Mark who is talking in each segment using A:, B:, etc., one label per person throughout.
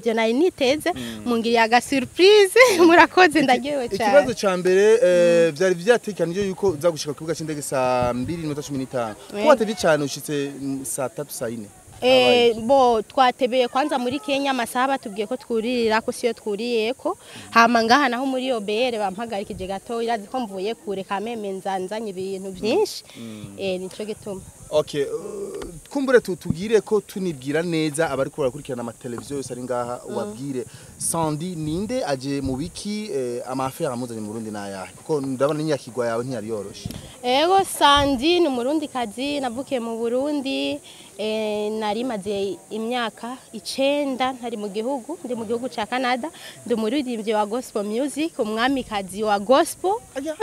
A: ntabyo nari niteze mungiriye aga surprise murakoze ndaryohewe
B: ikibazo
A: cyane
B: ca mbere eh, vyari vyategekanijwe yuko uza gushika ku kibuga c'indege saa mbiri n'iminota cumi n'itanu ko
A: Yego.
B: watevye cane ushitse mm, saa tatu saa ine
A: Eh, bo twatebeye kwanza muri Kenya amasaha batubwiye ko twuririra ko siyo twuriyeko hama ngaha naho muri OBR bampagarikije gato irazi ko mvuye kure kameme nzanzanye ibintu byinshi eh nico gituma
B: Okay, uh, kumbure tu- tugire ko tunibwira neza abariko barakurikirana amateleviziyo yose ari ngaha ubabwire Sandy ninde aje mu biki eh, amafera amuzanye mu Burundi nayahe kuko ndabona n'inyakigwa yawe ntiyari yoroshe
A: Ego Sandi ni umurundi kazi navukiye mu Burundi eh, nari maze imyaka icenda ntari mu gihugu ndi mu gihugu ca Canada ndi umuririmbyi wa gospel music umwamikazi wa gospel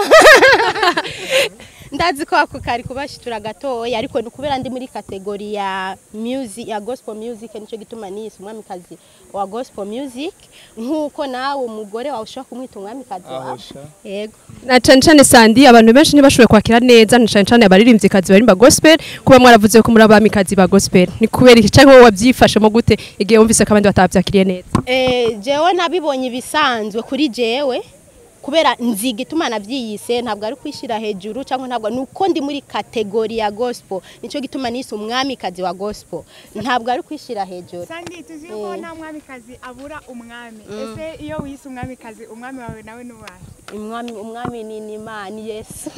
A: ndazi ko ako kari kubashitura gatoya ariko ni kubera ndi muri kategori ya music ya gospel music nico gituma nise umwamikazi wa gospel music nkuko nawe umugore wawe ushobora kumwita umwamikazi wawe yego
C: na cane cane sandi abantu benshi ntibashoboye kwakira neza na cane cane abaririmvyikazi barimba gospel kuba mwaravuze ko muri abamikazi ba gospel ni kubera iki canke wowe wavyifashemo gute igihe wumvise ko abandi batavyakiriye neza
A: Eh, jewe nabibonye ibisanzwe kuri jewe kubera nziga ituma navyiyise ntabwo ari kwishira hejuru cyangwa ntabwo nuko ndi muri kategori ya gospel nico gituma nise umwamikazi wa gospel ntabwo ari kwishira hejuru
D: sandi tuzi ko nta mwamikazi abura umwami ese iyo wise umwamikazi umwami wawe nawe n'uwahe
A: umwami umwami ni ni Imana ni Yesu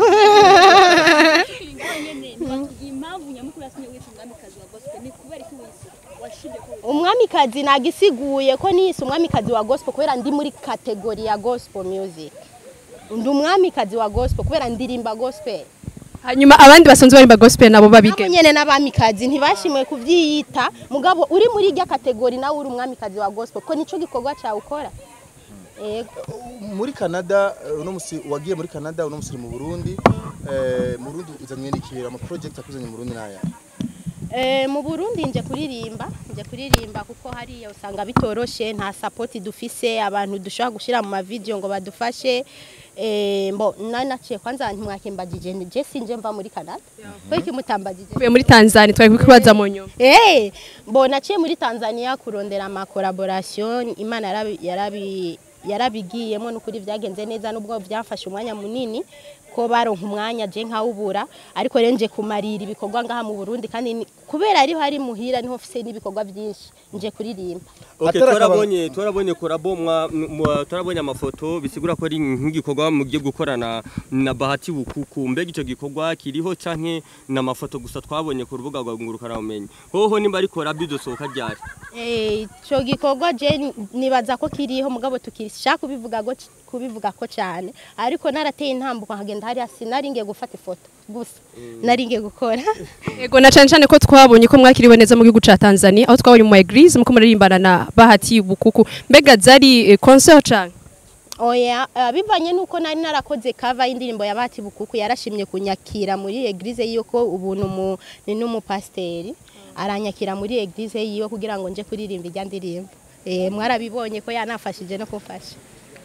E: impamvu nyamukuru yatumye witwa umwamikazi wa gospel ni kubera iki wise washimye ko
A: umwamikazi nagisiguye ko nise umwamikazi wa gospel kubera ndi muri kategori ya gospel music ndi umwamikazi wa gospel kubera ndirimba gospel
C: hanyuma abandi basanzwe barimba gospel nabo
A: nabo
C: babige
A: nyene n'abamikazi ntibashimwe kuvyiyita mugabo uri muri irya kategori nawe uri umwamikazi wa gospel ko nico gikorwa cyawe ukora yego
B: muri Canada eh, uno musi wagiye muri Canada uno musi uri mu Burundi eh, mu Burundi uzanywe n'ikibera ama project akuzanye mu Burundi nayahe
A: Eh, mu Burundi nje kuririmba nje kuririmba kuko hariya usanga bitoroshe nta support dufise abantu dushobora gushira mu ma video ngo badufashe eh mbo nari naciye kwanza ntimwakimbagije je sinje mva muri Canada ko iki mutambagije
C: tuvuye muri Tanzania twari kubaza mu nyuma
A: Eh, mbo naciye muri Tanzania kurondera ama collaboration Imana yarabi yarabi yarabigiyemo n'ukuri vyagenze neza nubwo vyafashe umwanya munini ko baronka umwanya je nkawubura ariko rero nje kumarira ibikorwa ngaha mu Burundi kandi ni- kubera ariho hari muhira niho mfise n'ibikorwa byinshi nje kuririmba
F: Okay,
B: Atari akaba-
F: twarabonye twarabonye korabo mwa mwa- twarabonye amafoto bisigura ko ari nk'igikorwa mugiye gukorana na Bahati Bukuku mbega ico gikorwa kiriho canke na mafoto gusa twabonye ku rubuga rwa ngurukana bumenyi hoho nimba ari korabo idosohoka ryari
A: Eh, ico gikorwa je n- nibaza ko kiriho mugabo tukishaka kubivuga go kubivuga ko cyane ariko narateye intambuko nkagenda hariya sinari ngiye gufata ifoto gusa nari ngiye gukora
C: Ego na cane cane ko twabonye ko mwakiriwe neza mu gihugu ca Tanzania aho twabonye mu eglise muko muririmbana na Bahati Bukuku mbega zari eh, concert canke
A: oya uh, bivanye nuko nari narakoze cover y'indirimbo ya Bahati Bukuku yarashimye kunyakira muri eglise yiwe ko ubuntu mu ni n'umupasteri aranyakira muri eglise yiwe kugira ngo nje kuririmba ijya ndirimbo eh mwarabibonye ko yanafashije no kumfasha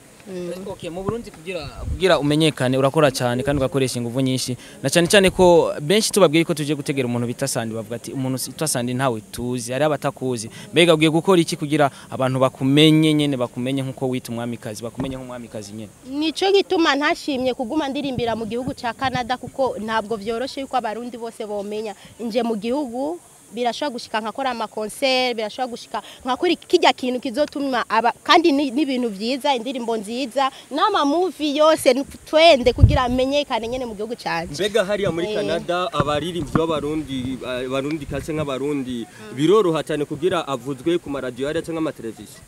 G: Okay, mu Burundi kugira kugira umenyekane urakora cyane kandi ugakoresha ingufu nyinshi na cyane cyane ko benshi tubabwiye ko tuje gutegera umuntu bita Sandi bavuga ati umuntu witwa Sandi ntawe tuzi ari abatakuzi mbega ugiye gukora iki kugira abantu bakumenye nyene bakumenye nkuko wita umwamikazi bakumenye nk'umwamikazi nyene
A: nico gituma ntashimye kuguma ndirimbira mu gihugu ca Canada kuko ntabwo vyoroshe yuko abarundi bose bomenya nje mu gihugu birashobora gushika nkakora ama concert birashobora gushika nkakora kijya kintu kizotuma aba kandi ni- n'ibintu vyiza indirimbo nziza n'ama movie yose twende kugira amenyekane nyene mu gihugu canje
F: mbega hariya muri
A: Eh.
F: Canada abaririmbyi b'abarundi abarundi kase nk'abarundi biroroha cyane kugira avuzwe ku maradiyo hariya cyangwa amateleviziyo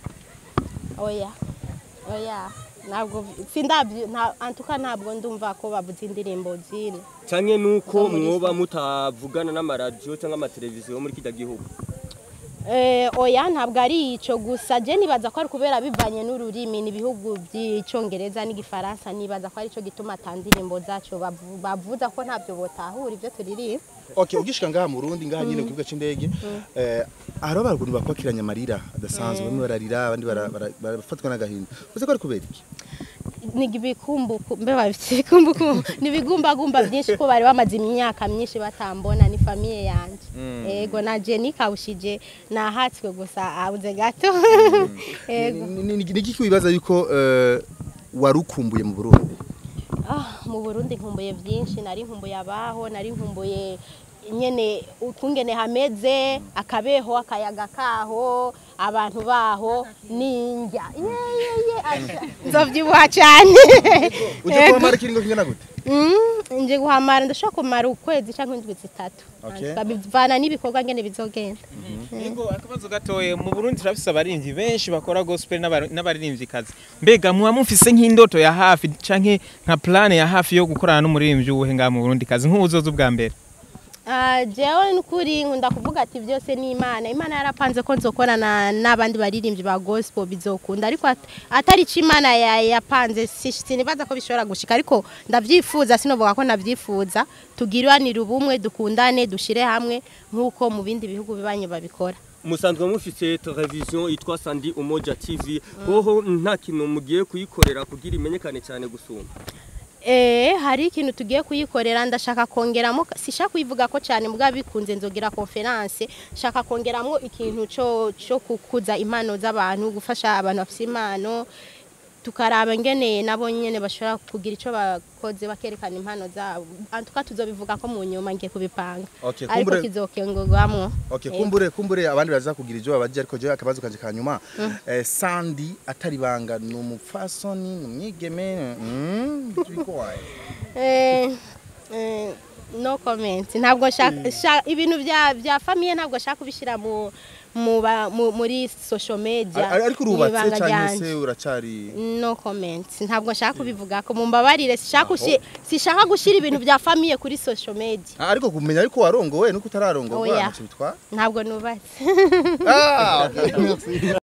A: oya oya ntabwo sindabyo nta antuka ntabwo ndumva ko bavuze indirimbo zine
F: canke nuko
A: Zo muri
F: mwoba
A: East
F: mutavugana n'amaradiyo cyangwa amateleviziyo muri kijya gihugu
A: Eh, oya ntabwo ari ico gusa je nibaza ko ari kubera bivanye n'ururimi n'ibihugu by'icongereza n'igifaransa nibaza ko ari cyo gituma atandirimbo zacu bavu- bavuza ko ntabyo botahura ibyo turirimba
B: okay ugishika ngaha mu Burundi ngaha nyine ku kibuga c'indege eh haro baruguru bakwakiranya amarira adasanzwe bamwe bararira abandi bara- bara- barafatwa n'agahinda uze ko ari kubera iki
A: ni ibikumbuku mbe babifite ibikumbuku ni ibigumbagumba byinshi ko bari bamaze imyaka myinshi batambona ni famiye yanje ego na Jenny kawushije nahatswe gusa abuze gato ego
B: Ni- ni ni iki wibaza yuko eh, warukumbuye mu Burundi
A: Ah, mu Burundi nkumbuye byinshi nari nkumbuye abaho nari nkumbuye nyene ukungene hameze akabeho akayaga kaho abantu baho ninjya yeye asha nzovyibuha cyane
B: uje kuhamara ikiringo kingana gute
A: Mm, nje guhamara ndashobora kumara ukwezi canke indwi zitatu
B: Okay.
A: bivana n'ibikorwa ngene bizogenda
H: Ego akabazo gatoye mu Burundi turafise abaririmbyi benshi bakora gospel n'abari- n'abaririmvyikazi mbega muba mufise nk'indoto ya hafi canke nka plan ya hafi yo gukorana n'umuririmbyi uwuhe ngaha mu Burundi kazi nk'uwuzoza ubwa mbere
A: Ah, jewe nukuri nkunda kuvuga ati byose ni imana imana yarapanze ko nzokorana n'abandi baririmbyi ba gospel bizokunda ariko at- atari ico imana ya- yapanze si- sinibaza ko bishobora gushika ariko ndavyifuza sinovuga ko ndavyifuza tugiranire ubumwe dukundane dushire hamwe nk'uko mu bindi bihugu bibanye babikora
F: musanzwe mufite televiziyo yitwa Sandi Umoja TV hoho nta kintu mugiye kuyikorera kugira imenyekane cyane gusumba
A: Eh, hari ikintu tugiye kuyikorera ndashaka kongeramo sishaka kuyivuga ko cyane mbwa bikunze nzogira conference shaka kongeramo ikintu cyo cyo kukuza impano z'abantu gufasha abantu bafite impano tukaraba ngene nabo nyene bashobora kugira ico bakoze bakerekana impano zabo antuka tuzobivuga ko mu nyuma ngiye kubipanga
B: Okay,
A: ariko
B: kumbure-
A: kizokengurwamwo
B: Okay,
A: Eh.
B: kumbure kumbure abandi baza kugira ivyo babaje ariko je akabazo kanje kanyuma eh, Sandy atari banga ni umupfasoni ni umwigeme mm, biko waye
A: Eh, eh, no comment ntabwo nshaka sha- ibintu bya bya famille ntabwo nshaka kubishira mu mu ba- mu- muri social media
B: Ar- ariko urubatse
A: mwibanga
B: canke
A: ryanje.
B: se uracari
A: no comment ntabwo nshaka kubivuga ko mumbabarire sishaka gushi- sishaka gushira ibintu bya famille kuri social media
B: Ah, ariko kumenya ariko warongowe nuko utararongorwa
A: Oya.
B: ntaco bitwa
A: ntabwo nubatse
B: ah okay, merci.